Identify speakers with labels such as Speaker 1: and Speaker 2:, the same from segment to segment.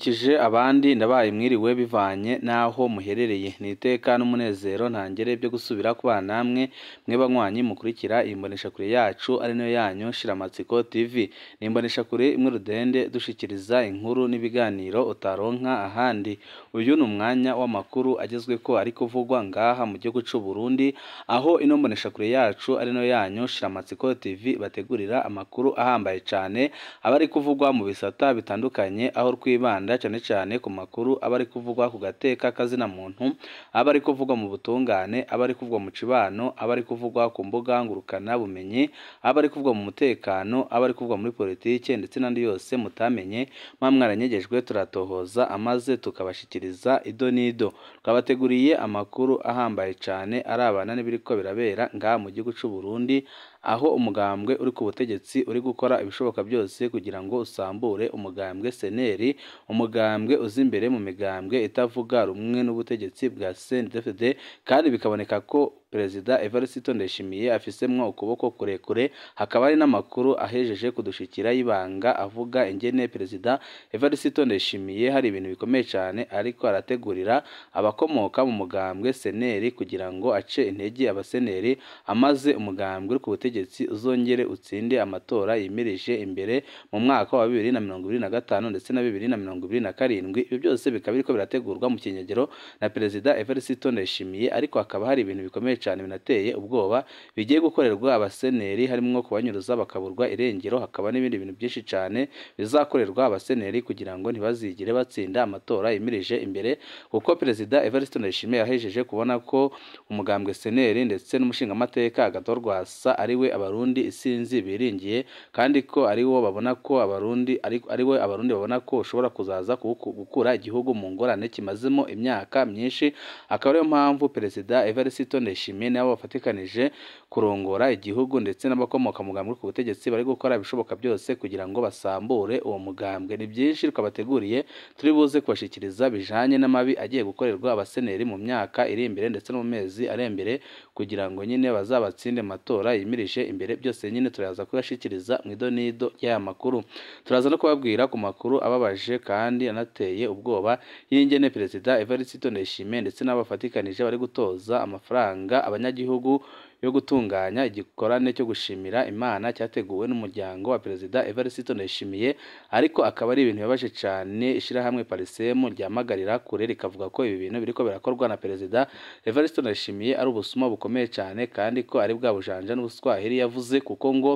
Speaker 1: ndabaramukije abandi ndabaye mwiriwe bivanye n'aho muherereye ni iteka n'umunezero ntangere byo gusubira kubana namwe mwe banywanyi mukurikira iyi mboneshakure yacu ari nayo yanyu Shiramatsiko TV ni imboneshakure imwe rudende dushikiriza inkuru n'ibiganiro utaronka ahandi uyu ni umwanya w'amakuru agezweko ari kuvugwa ngaha mu gihugu c'u Burundi aho ino mboneshakure yacu ari nayo yanyu Shiramatsiko TV bategurira amakuru ahambaye cane aba ari kuvugwa mu bisata bitandukanye aho twibanda cyane cyane ku makuru aba ari kuvugwa ku gateka kazina muntu aba ari kuvugwa mu butungane aba ari kuvugwa mu cibano aba ari kuvugwa ku mbuga ngurukana bumenyi aba ari kuvugwa mu mutekano aba ari kuvugwa muri politike ndetse n'andi yose mutamenye mwa mwaranyegejwe turatohoza amaze tukabashikiriza ido n'ido twabateguriye amakuru ahambaye cane arabana n'ibiriko birabera ngaha mu gihugu c'u Burundi aho umugambwe uri ku butegetsi uri gukora ibishoboka byose kugira ngo usambure umugambwe seneri umugambwe uza imbere mu migambwe itavuga rumwe n'ubutegetsi bwa CNDD-FDD kandi bikaboneka ko perezida Evariste Ndayishimiye afisemwo ukuboko kurekure hakaba hari n'amakuru ahejeje kudushikira y'ibanga avuga ingene perezida Evariste Ndayishimiye hari ibintu bikomeye cyane ariko arategurira abakomoka mu mugambwe seneri kugira ngo ace intege abaseneri amaze umugambwe uri ku butegetsi uzongere utsinde amatora yimirije imbere mu mwaka wa bibiri na mirongo ibiri na gatanu ndetse na bibiri na mirongo ibiri na karindwi ibyo byose bikaba biriko birategurwa mu kinyegero na perezida Evariste Ndayishimiye ariko hakaba hari ibintu bikomeye cyane binateye ubwoba bigiye gukorerwa abaseneri harimwo kubanyuruza bakaburwa irengero hakaba n'ibindi bintu byinshi cyane bizakorerwa abaseneri kugira ngo ntibazigire batsinda amatora yimirije imbere kuko perezida Evariste Ndayishimiye yahejeje kubona ko umugambwe seneri ndetse n'umushingamateka Agathon Rwasa ari we abarundi isinzi biringiye kandi ko ari wo babona ko abarundi ari we abarundi babona ko ushobora kuzaza gukura igihugu mu ngorane kimazemo imyaka myinshi akaba ariyo mpamvu perezida Evariste Ndayishimiye nabo bafatikanije kurongora igihugu ndetse n'abakomoka mu mugambwe ku butegetsi bari gukora ibishoboka byose kugira ngo basambure uwo mugambwe ni byinshi twabateguriye turi buze kubashikiriza bijanye n'amabi agiye gukorerwa abaseneri mu myaka iri imbere ndetse no mu mezi ari imbere kugira ngo nyine bazabatsinde matora yimirije imbere byose nyine turaza kubashikiriza mu ido n'ido y'aya makuru turaza no kubabwira ku makuru ababaje kandi anateye ubwoba y'ingene perezida Evariste Ndayishimiye ndetse n'abafatikanije bari gutoza amafaranga abanyagihugu yo gutunganya igikorane cyo gushimira Imana cyateguwe n'umuryango wa perezida Evariste Ndayishimiye ariko akaba ari ibintu bibabaje cyane ishirahamwe Parisemu ryamagarira kure rikavuga ko ibi bintu biriko birakorwa na perezida Evariste Ndayishimiye ari ubusuma bukomeye cyane kandi ko ari bwa bujanja n'ubuswahili yavuze kuko ngo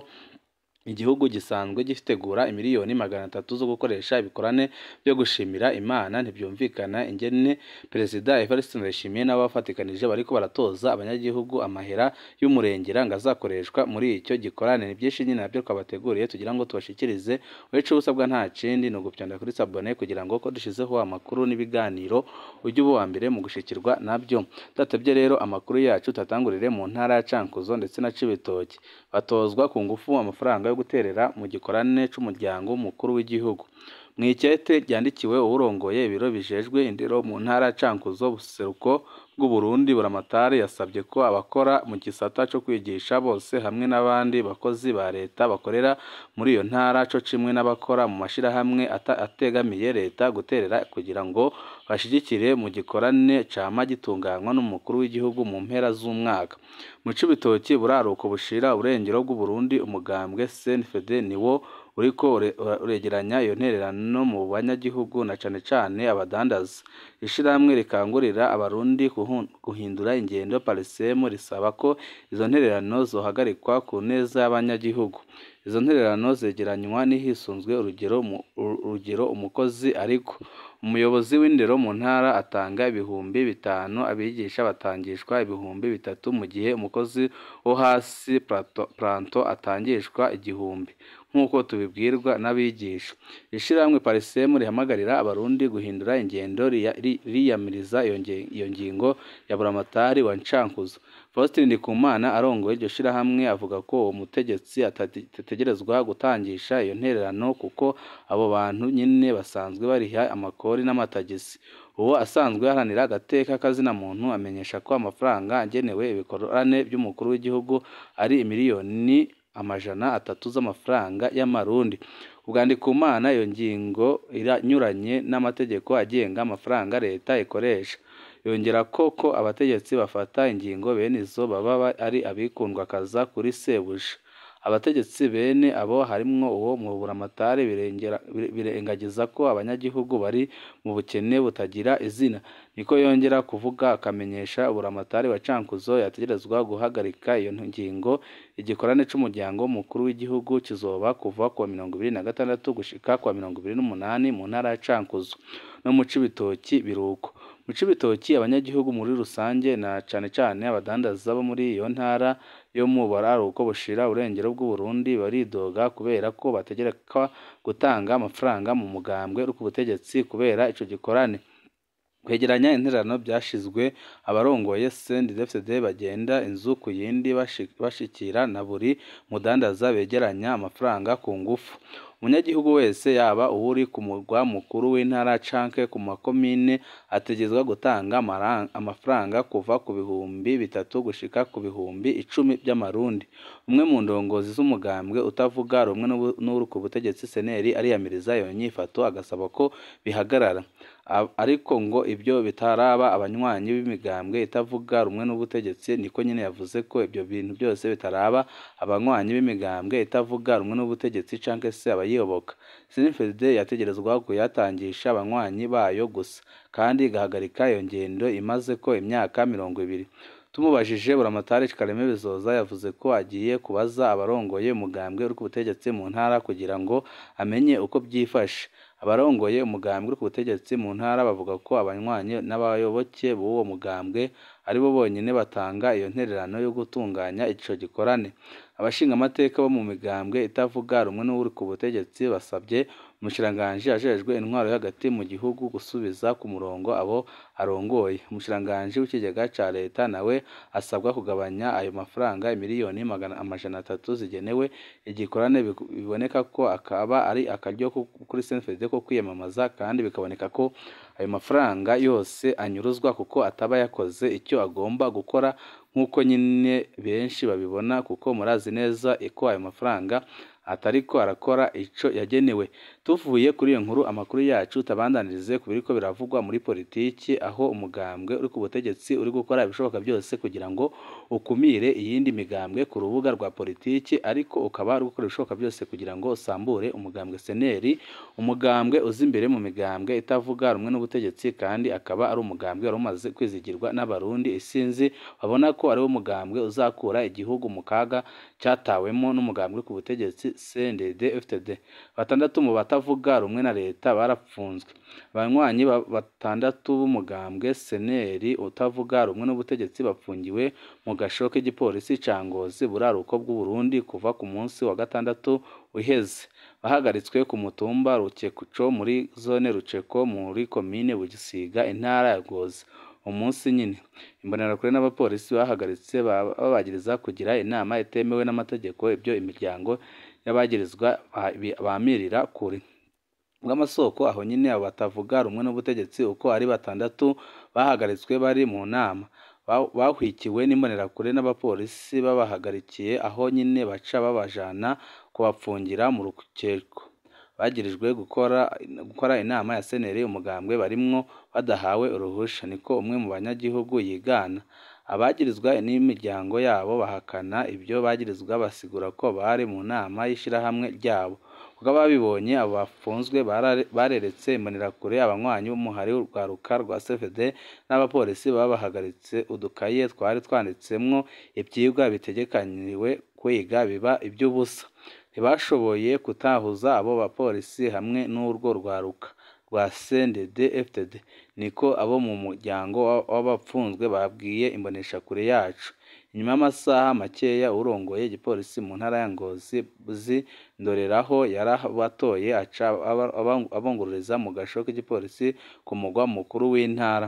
Speaker 1: igihugu gisanzwe gitegura imiliyoni magana atatu zo gukoresha ibikorane byo gushimira Imana ntibyumvikana ingene perezida Evariste Ndayishimiye n'abo bafatikanije bariko baratoza abanyagihugu amahera y'umurengera ngo azakoreshwa muri icyo gikorane ni byinshi nyine nabyo twabateguriye tugira ngo tubashikirize wica ubusabwa nta kindi ni ugupyonda kuri sabone kugira ngo ko dushizeho amakuru n'ibiganiro ujye uba uwa mbere mu gushikirwa nabyo tudatebye rero amakuru yacu tatangurire mu ntara ya Cankuzo ndetse na Cibitoke batozwa ku ngufu amafaranga yo guterera mu gikorane c'umuryango mukuru w'igihugu mu ikete ryandikiwe uwurongoye ibiro bijejwe indero mu ntara ya Cankuzo buseruko bw'u Burundi buramatari yasabye ko abakora mu gisata cyo kwigisha bose hamwe n'abandi bakozi ba leta bakorera muri iyo ntara co kimwe n'abakora mu mashirahamwe ategamiye leta guterera kugira ngo bashigikire mu gikorane cama gitunganywa n'umukuru w'igihugu mu mpera z'umwaka mu Cibitoki buraruko bushira uburengero bw'u Burundi umugambwe CNFD niwo uriko uregeranya iyo ntererano mu banyagihugu na cane cane abadandaza ishirahamwe rikangurira abarundi guhindura ingendo Parisemu risaba ko izo ntererano zohagarikwa ku neza y'abanyagihugu izo ntererano zegeranywa n'ihisunzwe urugero urugero umukozi ariko umuyobozi w'indero mu ntara atanga ibihumbi bitanu abigisha batangishwa ibihumbi bitatu mu gihe umukozi wo hasi planto atangishwa igihumbi nk'uko tubibwirwa n'abigisha ishirahamwe Parisemu rihamagarira abarundi guhindura ingendo riyamiriza iyo ngingo ya buramatari wa Cankuzo Faustin Ndikumana arongoye iryo shirahamwe avuga ko uwo mutegetsi atategerezwa gutangisha iyo ntererano kuko abo bantu nyine basanzwe bariha amakori n'amatagisi uwo asanzwe aharanira agateka kazina muntu amenyesha ko amafaranga agenewe ibikorane by'umukuru w'igihugu ari miliyoni amajana atatu z'amafaranga y'amarundi Kubwandikumana iyo ngingo iranyuranye n'amategeko agenga amafaranga leta ikoresha yongera ko ko abategetsi bafata ingingo bene izo baba ari abikundwakaza kuri sebuja abategetsi bene abo harimwo uwo mu buramatari birengagiza ko abanyagihugu bari mu bukene butagira izina niko yongera kuvuga akamenyesha buramatari wa Cankuzo yategerezwa guhagarika iyo ngingo igikorane c'umuryango mukuru w'igihugu kizoba kuva ku wa mirongo ibiri na gatandatu gushika ku wa mirongo ibiri n'umunani mu ntara ya Cankuzo no mu Cibitoki biruko mu Cibitoki abanyagihugu muri rusange na cane cane abadandaza bo muri iyo ntara yo mu buraruko bushira urengero bw'Uburundi baridoga kubera ko bategerekwa gutanga amafaranga mu mugambwe uri ku butegetsi kubera ico gikorane kwegeranya intererano byashizwe abarongoye CNDD-FDD bagenda inzu ku yindi bashikira na buri mudandaza begeranya amafaranga ku ngufu umunyagihugu wese yaba uwuri ku murwa mukuru w'intara canke ku makomine ategezwa gutanga amafaranga kuva ku bihumbi bitatu gushika ku bihumbi icumi by'amarundi umwe mu ndongozi z'umugambwe utavuga rumwe n'uri ku butegetsi seneri ariyamiriza iyo nyifato agasaba ko bihagarara ariko ngo ibyo bitaraba abanywanyi b'imigambwe itavuga rumwe n'ubutegetsi niko nyine yavuze ko ibyo bintu byose bitaraba abanywanyi b'imigambwe itavuga rumwe n'ubutegetsi canke se abayiyoboka CNFD yategerezwa kuyatangisha abanywanyi bayo gusa kandi igahagarika iyo ngendo imaze ko imyaka mirongo ibiri tumubajije buramatari Kareme Bizoza yavuze ko agiye kubaza abarongoye umugambwe uri ku butegetsi mu ntara kugira ngo amenye uko byifashe abarongoye umugambwe uri ku butegetsi mu ntara bavuga ko abanywanyi n'abayoboke b'uwo mugambwe ari bo bonyine batanga iyo ntererano yo gutunganya ico gikorane abashingamateka bo mu migambwe itavuga rumwe n'uri ku butegetsi basabye umushiranganji ajejwe intwaro hagati mu gihugu gusubiza ku murongo abo arongoye umushiranganji w'ikigega ca leta nawe asabwa kugabanya ayo mafaranga miliyoni amajana atatu zigenewe igikorane biboneka ko akaba ari akaryo kuri CNFD ko kwiyamamaza kandi bikaboneka ko ayo mafaranga yose anyuruzwa kuko ataba yakoze icyo agomba gukora nk'uko nyine benshi babibona kuko murazi neza ko ayo mafaranga atariko arakora ico yagenewe tuvuye kuri iyo nkuru amakuru yacu tabandanirize ku biriko biravugwa muri politiki aho umugambwe uri ku butegetsi uri gukora ibishoboka byose kugira ngo ukumire iyindi migambwe ku rubuga rwa politiki ariko ukaba uri gukora ibishoboka byose kugira ngo usambure umugambwe seneri umugambwe uzi imbere mu migambwe itavuga rumwe n'ubutegetsi kandi akaba ari umugambwe wari umaze kwizigirwa n'abarundi isinzi babona ko ari wo mugambwe uzakura igihugu mu kaga cyatawemo n'umugambwe ku butegetsi CNDD FDD batandatu mu batavuga rumwe na leta barapfunzwe abanywanyi batandatu b'umugambwe seneri utavuga rumwe n'ubutegetsi bapfungiwe mu gasho k'igipolisi ca Ngozi buraruko bw'Uburundi kuva ku munsi wa gatandatu uheze bahagaritswe ku mutumba Rukekuco muri zone Ruceko muri komine Bugisiga intara ya Ngozi umunsi nyine imbonerakure n'abapolisi bahagaritse babagiriza kugira inama itemewe n'amategeko ibyo imiryango y'abagirizwa bamirira kure bw'amasoko aho nyine abo batavuga rumwe n'ubutegetsi uko ari batandatu bahagaritswe bari mu nama bahwikiwe n'imbonerakure n'abapolisi babahagarikiye aho nyine baca babajana kubapfungira mu rukeko bagirijwe gukora gukora inama ya seneri umugambwe barimwo badahawe uruhusha niko umwe mu banyagihugu yigana abagirizwa n'imiryango yabo bahakana ibyo bagirizwa basigura ko bari mu nama y'ishirahamwe ryabo kuko ababibonye abo bafunzwe bareretse imbonerakure abanywanyi b'umuhari rwaruka rwa CFD n'abapolisi babahagaritse udukaye twari twanditsemwo ivyigwa bitegekaniwe kwiga biba iby'ubusa ntibashoboye kutahuza abo bapolisi hamwe n'urwo rwaruka rwa CNDD FDD niko abo mu muryango w'abapfunzwe babwiye imboneshakure yacu inyuma y'amasaha makeya urongoye igipolisi mu ntara ya Ngozi buzi ndoreraho yarabatoye aca abongorereza mu gasho k'igipolisi ku mugwa mukuru w'intara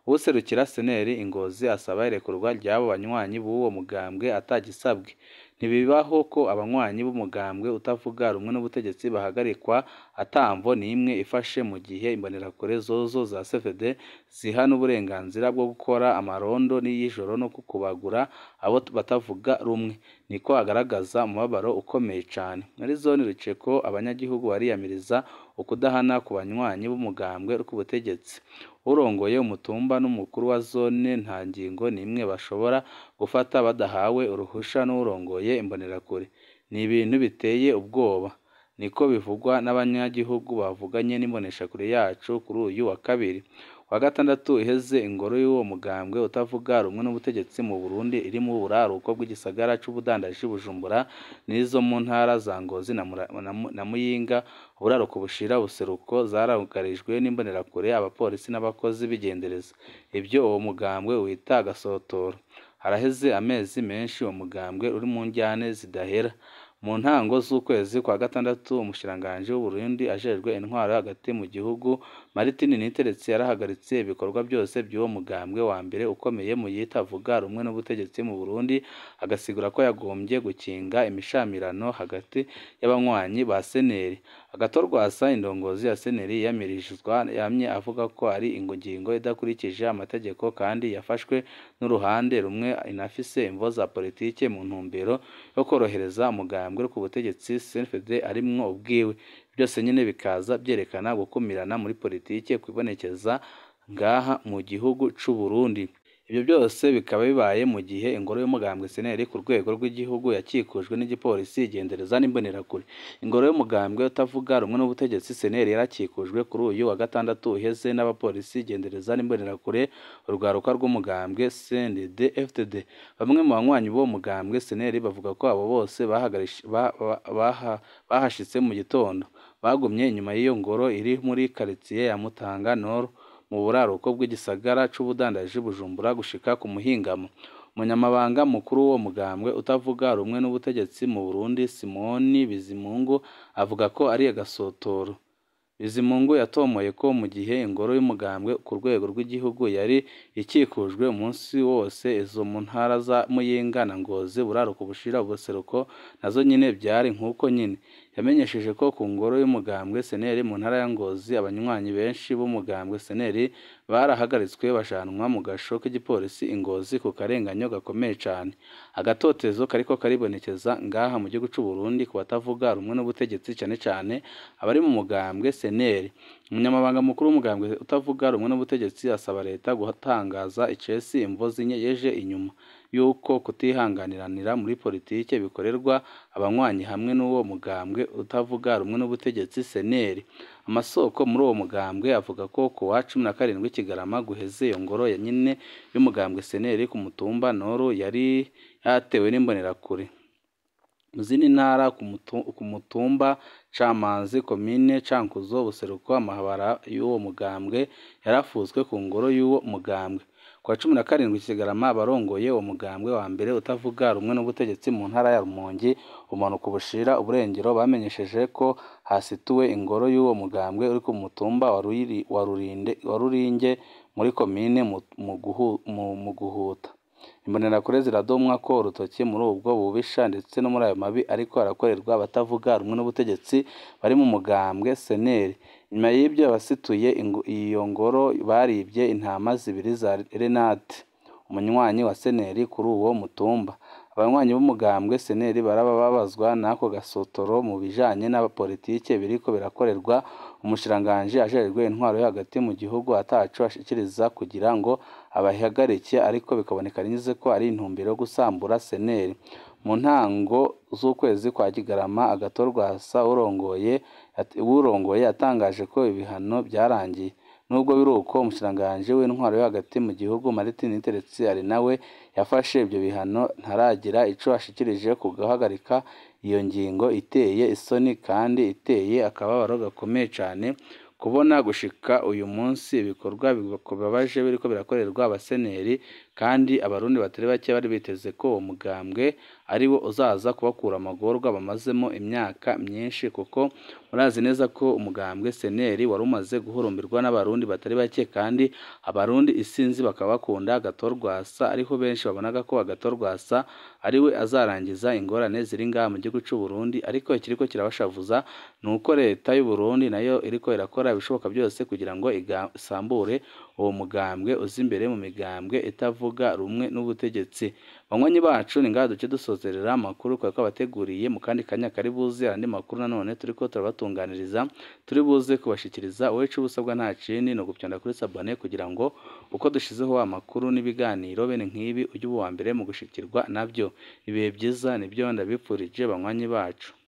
Speaker 1: uwuserukira seneri ingozi asaba irekurwa ry'abo banywanyi b'uwo mugambwe atagisabwe ntibibaho ko abanywanyi b'umugambwe utavuga rumwe n'ubutegetsi bahagarikwa atamvo n'imwe ifashe mu gihe imbonerakure zozo za CFD ziha n'uburenganzira bwo gukora amarondo n'iy'ijoro no kukubagura abo batavuga rumwe niko agaragaza umubabaro ukomeye cyane muri zone Ruceko abanyagihugu bariyamiriza ukudahana ku banywanyi b'umugambwe k'ubutegetsi urongoye umutumba n'umukuru wa zone nta ngingo n'imwe bashobora gufata badahawe uruhusha n'urongoye imbonerakure ni ibintu biteye ubwoba niko bivugwa n'abanyagihugu bavuganye n'imboneshakure yacu kuri uyu wa kabiri wa gatandatu iheze ingoro y'uwo mugambwe utavuga rumwe n'ubutegetsi mu Burundi iri mu buraruko bw'igisagara c'ubudandaji Bujumbura n'izo mu ntara za Ngozi na, Mura- na, Mu- na Muyinga uburaruko bushira buseruko zarugarijwe n'imbonerakure abapolisi n'abakozi b'igendereza ibyo uwo mugambwe wita agasotoro haraheze amezi menshi uwo mugambwe uri mu njyane zidahera mu ntango z'ukwezi kwa gatandatu umushikiranganji w'u Burundi ajejwe intwaro hagati mu gihugu Martin Niteretse yarahagaritse ibikorwa byose by'uwo mugambwe wa mbere ukomeye mu yitavuga rumwe n'ubutegetsi mu Burundi agasigura ko yagombye gukinga imishamirano hagati y'abanywanyi ba seneri agatorwasa indongozi ya seneri yamirijwe yamye avuga ko ari ingingo idakurikije amategeko kandi yafashwe n'uruhande rumwe inafise imvo za politike mu ntumbero yo korohereza umugambwe ku butegetsi CNFD arimwo ubwiwe byose nyine bikaza byerekana gukumirana muri politike kwibonekeza ngaha mu gihugu c'u Burundi ibyo byose bikaba bibaye mu gihe ingoro y'umugambwe seneri ku rwego rw'igihugu yakikujwe n'igipolisi igendereza n'imbonerakure ingoro y'umugambwe utavuga rumwe n'ubutegetsi seneri yarakikujwe kuri uyu wa gatandatu uheze n'abapolisi igendereza n'imbonerakure urwaruka rw'umugambwe CNDD FDD bamwe mu banywanyi b'uwo mugambwe seneri bavuga ko abo bose bahagarish- ba- ba- baha- bahashitse mu gitondo bagumye inyuma y'iyo ngoro iri muri karitsiye ya Mutanga Nord mu buraruko bw'igisagara c'ubudandaji Bujumbura gushika ku muhingamo umunyamabanga mukuru w'uwo mugambwe utavuga rumwe n'ubutegetsi mu Burundi Simoni Bizimungu avuga ko ari agasotoro Bizimungu yatomoye ko mu gihe ingoro y'umugambwe ku rwego rw'igihugu yari ikikujwe umunsi wose izo mu ntara za Muyinga na Ngozi buraruko bushira ubuseruko nazo nyine byari nk'uko nyine yamenyesheje ko ku ngoro y'umugambwe seneri mu ntara ya Ngozi abanywanyi benshi b'umugambwe seneri barahagaritswe bajanwa mu gasho k'igipolisi ingozi ku karenganyo gakomeye cyane agatotezo kariko karibonekeza ngaha mu gihugu c'u Burundi ku batavuga rumwe n'ubutegetsi cyane cyane abari mu mugambwe seneri umunyamabanga mukuru w'umugambwe utavuga rumwe n'ubutegetsi asaba leta gutangaza icesi imvo zinyegeje inyuma yuko kutihanganiranira muri politike bikorerwa abanywanyi hamwe n'uwo mugambwe utavuga rumwe n'ubutegetsi seneri amasoko muri uwo mugambwe avuga ko ku wa cumi na karindwi Kigarama guheze iyo ngoro ya nyine y'umugambwe seneri ku mutumba Noru yari yatewe n'imbonerakure mu zindi ntara ku mutu- ku mutumba Camazi komine Cankuzo buseruko amahabara y'uwo mugambwe yarafuzwe ku ngoro y'uwo mugambwe ku wa cumi na karindwi Kigarama abarongoye uwo mugambwe wa mbere utavuga rumwe n'ubutegetsi mu ntara ya Rumongi umanuka ubushira uburengero bamenyesheje ko hasituwe ingoro y'uwo mugambwe uri ku mutumba wa Ruyiri- wa Rurinde wa Ruringe muri komine mu- mu guhu- mu- mu guhuta imbonerakure ziradomwa ko urutoki muri ubwo bubisha ndetse no muri ayo mabi ariko arakorerwa abatavuga rumwe n'ubutegetsi bari mu mugambwe seneri nyuma y'ibyo abasituye ingo- iyo ngoro baribye intama zibiri za renate umunywanyi wa seneri kuri uwo mutumba abanywanyi b'umugambwe seneri barababazwa n'ako gasotoro mu bijanye n'abapolitike biriko birakorerwa umushiranganji ajejwe intwaro yo hagati mu gihugu ataco ashikiriza kugira ngo abahagarike ariko bikaboneka nyize ko ari intumbero yo gusambura seneri mu ntango z'ukwezi kwa Kigarama agatorwasa urongoye urongoye yatangaje ko ibihano byarangiye nubwo biri uko umushiranganji w'intwaro yo hagati mu gihugu Martin Niteretse ari nawe yafashe ibyo bihano ntaragira ico ashikirije ku guhagarika iyo ngingo iteye isoni kandi iteye akababaro gakomeye cyane kubona gushika uyu munsi ibikorwa bibabaje biriko birakorerwa abaseneri kandi abarundi batari bake bari biteze ko uwo mugambwe ari wo uzaza kubakura amagorwa bamazemo imyaka myinshi kuko murazi neza ko umugambwe seneri wari umaze guhurumbirwa n'abarundi batari bake kandi abarundi isinzi bakaba bakunda agatorwasa ariho benshi babonaga ko agatorwasa ari we azarangiza ingorane ziri ngaha mu gihugu cy'u Burundi ariko ikiriko kirabashavuza ni uko leta y'u Burundi nayo iriko irakora ibishoboka byose kugira ngo isambure uwo mugambwe uza imbere mu migambwe itavuga rumwe n'ubutegetsi banywanyi bacu ni ngaha duce dusozerera amakuru twari twabateguriye mu kandi kanya kari buze andi makuru nanone turiko turabatunganiriza turi buze kubashikiriza wowe ico ubusabwa nta kindi ni ugupyonda kuri sabone kugira ngo uko dushizeho amakuru n'ibiganiro bene nk'ibi ujye uba uwa mbere mu gushikirwa nabyo ibihe byiza nibyo ndabipfurije banywanyi bacu